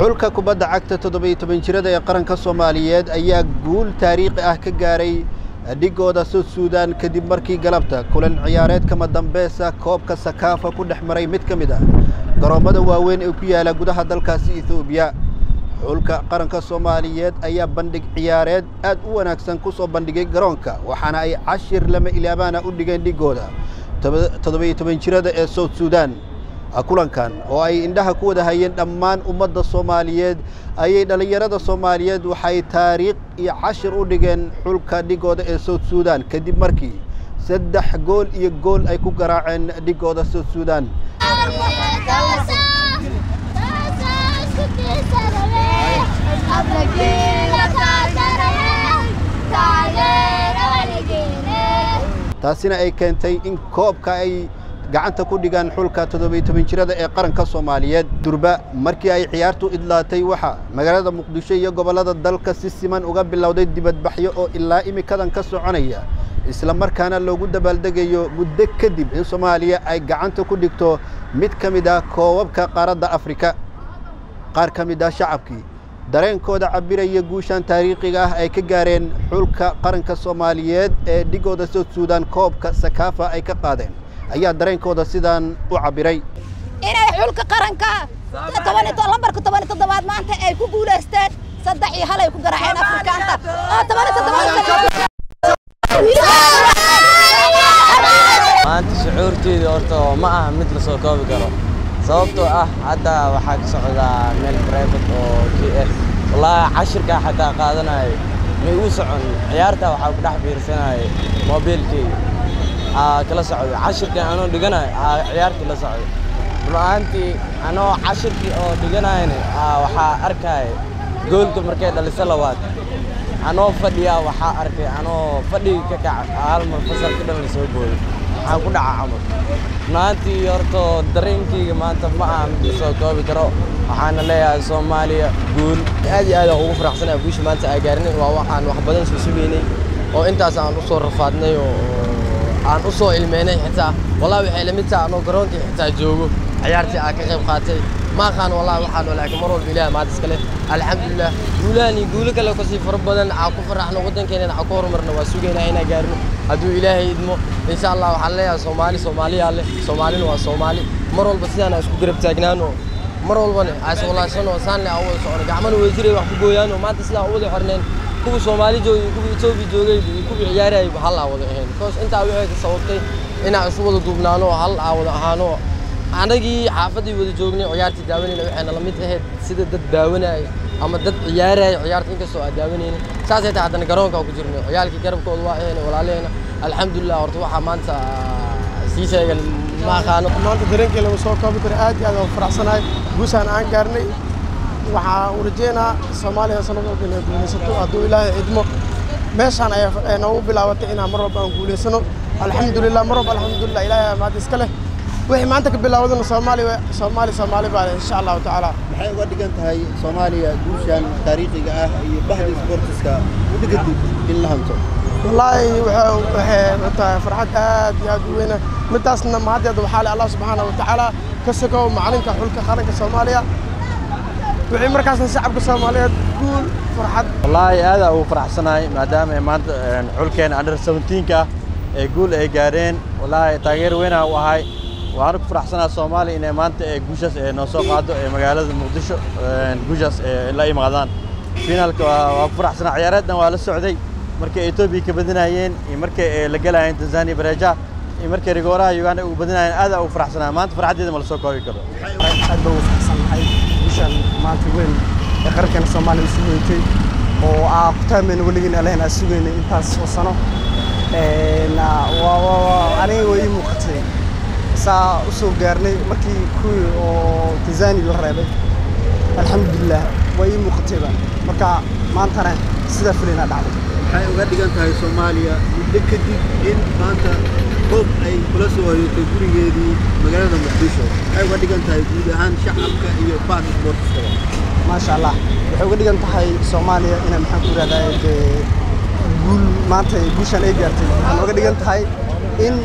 xulka kubadda cagta toddobiyo toban jirada ee qaranka soomaaliyeed ayaa guul taariikhi ah ka gaaray dhigooda sud suudaan kadib markii galabta kulan ciyaareed kama dambeesa koobka sakaafa ku dhex maray mid ka mid ah garoommada waaweyn ee ku yaala gudaha dalkaasi etoobiya xulka qaranka soomaaliyeed ayaa bandhig ciyaareed aad u wanaagsan ku soo bandhigay garoonka waxaana ay cashir lama ilaabaana u dhigeen dhigooda toddobiyo toban jirada ee south suudaan kulankan oo ay indhaha ku wada hayeen dhammaan ummadda soomaaliyeed ayay dhallinyarada soomaaliyeed waxay taariikh iyo cashir u dhigeen xulka dhigooda ee south suudaan kadib markii saddex gool iyo gool ay ku garaaceen dhigooda south suudaan taasina ay keentay in koobka ay gacanta ku dhigaan xulka toddobiyo toban jirada ee qaranka soomaaliyeed durba markii ay ciyaartu idlaatay waxaa magaalada muqdisho iyo gobollada dalka si siman uga bilowday dibadbaxyo oo ilaa imikadan ka soconaya isla markaana loogu dabaaldegayo muddo kadib in soomaaliya ay gacanta ku dhigto mid ka mid ah koobabka qaaradda afrika qaar ka mid ah shacabkii dareenkooda cabiraya guushan taariikhiga ah ay ka gaareen xulka qaranka soomaaliyeed ee dhigooda south suudaan koobka sakaafa ay ka qaadeen ayaa dareenkooda sidaan u cabbiray inay xulka qaranka lambarka toban toddobaad maanta ay ku guulaysteen saddex iyo hal ay ku garaaceen afrikaanta oo toban maanta shucuurteeda horta ma aha mid la soo koobi karo sababtoo ah hadda waxaa ka socdaa meel private oo k f wallaahi cashirkaa xataa qaadanayo may uu socon ciyaartaa waxaa ku dhex fiirsanaya moobiilkeyga kala socdo cashirkan anoo dhiganayo ciyaartii la socdo run-ahaantii anoo cashirkii oo dhiganayna waxaa arkaya goolka markay dhaliso labaad anoo fadhiyaa waxaa arkay anoo fadhiga ka kaca hal mar fasalka dhan la soo booday waxaan ku dhaca camal run-ahaantii horto dareenkeyga maanta ma aha mid la soo koobi karo waxaana leeyahay soomaaliya guul aad iyo aad aan ugu faraxsanahay guusha maanta aa gaarnay waa waxaan wax badan soo sugaynay oo intaas aan u soo rafaadnay oo aan u soo ilmeynay xitaa wallahi waxay la mid tahay anoo garoonkii xitaa joogo ciyaartii aan ka qayb qaatay ma aqaan wallahi waxaan laakiin mar walba ilaahay maanta iskale alxamdulilah guulahan iyo guulo kale kasii fara badan aan ku faraxno waddankeena aan ku horumarno waa sugaynaa inaan gaarno hadduu ilaahay idmo insha allah waxaan leeyahay soomaali soomaaliyaa leh soomaalina waa soomaali mar walba sidaan aan isku garab taagnaano mar walbana aan iswalaashano saan le aan wada socono gacmana way jiray wax ku gooyaano maanta sidaa u wada xorneen kuwa soomaali joogay kuwa etoobiya joogay iyo kuwa ciyaarayay hal aa wada ahayn because intaa waxay ka sababtay inaan isu wada duubnaano hal aa wada ahaano anagii xaafaddii wada joognay ciyaartii daawanayna waxayna la mid ahayd sida dad daawanaya ama dad ciyaaraya ciyaarta inkastoo aan daawanayna saasay tahay haddana garoonka ku jirnay ciyaalkii garabkooda waa ahayna walaalaheena alxamdulilah horta waxaa maanta sii sheegan ma aqaano maanta dareenkii lama soo koobi karo aad iyo aad aan faraxsanahay guushaan aan gaarnay waxaa u rajeynaa soomaaliya sanad walba inay guulaysato hadduu ilaahay idmo meeshaan ay noogu bilaabatay inaan mar walba aan guulaysano alxamdulilah mar walba alxamdulilah ilaahay maad iska leh wixii maanta ka bilaawadana soomaali soomaali soomaali baa leh insha allahu tacaala maxay uga dhigan tahay soomaaliya guushan taariikhiga ah iyo bahda sportiska muddo kadib in la hanto wallaahi waxay tahay farxad aad iyo aad u weyna midaasna mahaddeeda waxaa leh allah subxaana wa tacaala ka sogow macalinka xulka qaranka soomaaliya wixii markaasna shacabka soomaaliyeed guul farxad wallaahi aad aan ugu faraxsanahay maadaama ay maanta xulkeena under seventeenka ah ee guul ay gaareen wallaahi taageer weynaa u ahay waxaana ku faraxsanaha soomaaliya inay maanta ee guushaas ee noo soo qaado ee magaalada muqdisho guushaas ee la imaadaan finaalka waa ku faraxsanaa ciyaareeddan waa la socday markay etoobiya ka badinayeen iyo markay la galayeen tanzania bareja iyo markay rigooraha uganda ugu badinayeen aad aan ugu faraxsanaa maanta farxaddeeda ma la soo koobi karo aad baan ugu faraxsanahay guushaan maanta weyn ee qarankeena soomaaliya isu hoytay oo aa ku taamayna weligiin alehen aa sugaynay intaas oo sano aniga way ii muuqatay saa u soo gaarnay markii kuwii oo tanzania la reebay alxamdulilah way ii muuqatayba marka maantana sidaa filaynaa dhacday maxay uga dhigan tahay soomaaliya muddo kadib in maanta koob ay kula soo hoyatay gurigeedii magaalada muqdisho maxay uga dhigan tahay guud ahaan shacabka iyo bahda sportiskaba maasha allah waxay uga dhigan tahay soomaaliya inay maxaan ku ihahdaa dee guul maanta guushaan ay gaartay waxaan uga dhigan tahay in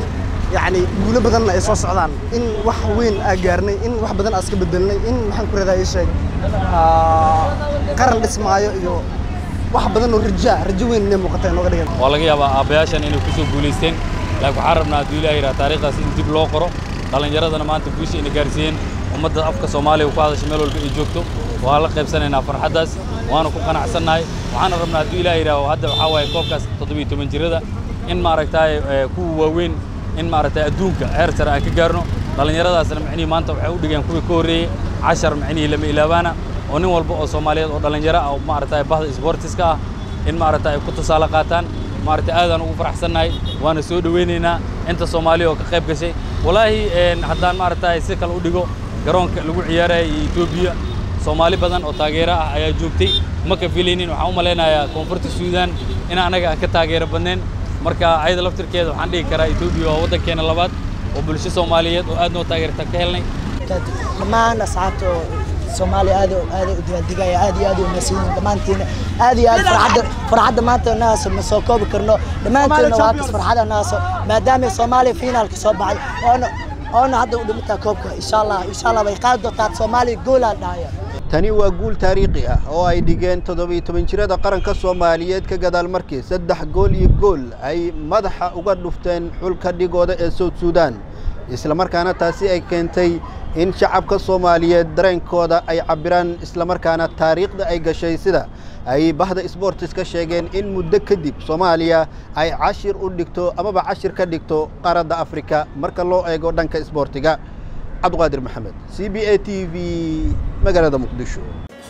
yacni guulo badanna ay soo socdaan in wax weyn aa gaarnay in wax badan aa iska bedelnay in maxaan ku radaa ii sheeg aa, qaran dhismaayo iyo wax badan oo rajaa rajo weyn inay muuqata inooga dhigan waa laga yaabaa aabbayaashan inay ku soo guulaysteen laakiin waxaan rabnaa hadduu ilaah yidhaha taariikhdaas in dib loo qoro dhallinyaradana maanta guusha ina gaarsiiyeen ummadda afka soomaaliya ku hadasha meel walba ay joogto waa la qaybsanaynaa farxaddaas waana ku qanacsannahay waxaana rabnaa hadduu ilaah yidhaaho hadda waxaa waaye koobkaas toddobiyo toban jirada in maaragtaay eh, kuwa waaweyn in maaragtay adduunka heer sare aan ka gaarno dhallinyaradaasna micnihii maanta waxay u dhigeen kuwii ka horreeyey cashar micnihii lama ilaabaana oo nin walba oo soomaaliyeed oo dhallinyaro ah oo maaragtay bahda isboortiska ah in maaragtay ay ku tusaale qaataan maaragtay aadaan ugu faraxsannahay waana soo dhowaynaynaa inta soomaaliya oo ka qayb gashay walaahi een, haddaan maaragtay si kale u dhigo garoonka lagu ciyaaraya iyo etoobiya soomaali badan oo taageero ah ayaa joogtay ma ka filaynin waxaan u malaynayaa koonfurta suudaan in anaga aan ka taageero badnayn marka ayada laftirkeeda waxaan dhihi karaa etoobiya waa waddankeena labaad oo bulsho soomaaliyeed oo aad noo taageerta ka helnay dhammaan asxaabta oo soomaaliya aad aad u diyaardigaya aad iyo aad u mahadsanyihin dhammaantiina aad iyo aad farxadda farxadda maanta nahaaso ma soo koobi karno dhammaantiina waa kas farxada nahaaso maadaama soomaaliya fiinaalka soo baxday oona oona hadda u dhimataa koobka insha allah insha allah way qaadi doontaa soomaaliya goolaan dhahaya tani waa guul taariikhi ah oo ay dhigeen toddobiyo toban jirada qaranka soomaaliyeed ka gadaal markii saddex gool iyo gool ay madaxa uga dhufteen xulka dhigooda ee south suudaan islamarkaana taasi ay keentay in shacabka soomaaliyeed dareenkooda ay cabbiraan islamarkaana taariikhda ay gashay sida ay bahda sboortis ka sheegeen in muddo kadib soomaaliya ay cashir u dhigto amaba cashir ka dhigto qaaradda afrika marka loo eego dhanka isboortiga cabdiqaadir maxamed c b a t v magaalada muqdisho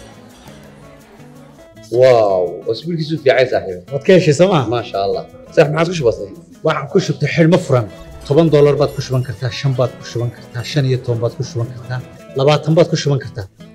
واو اسبوعك في عايز صاحبي waad ka heshay sooma ما شاء الله صح ما عاد وش بصير waxaan ku shubtay xidhmo furan toban doolar baad ku shuban kartaa shan baad ku shuban kartaa shan iyo toban baad ku shuban kartaa labaatan baad ku shuban kartaa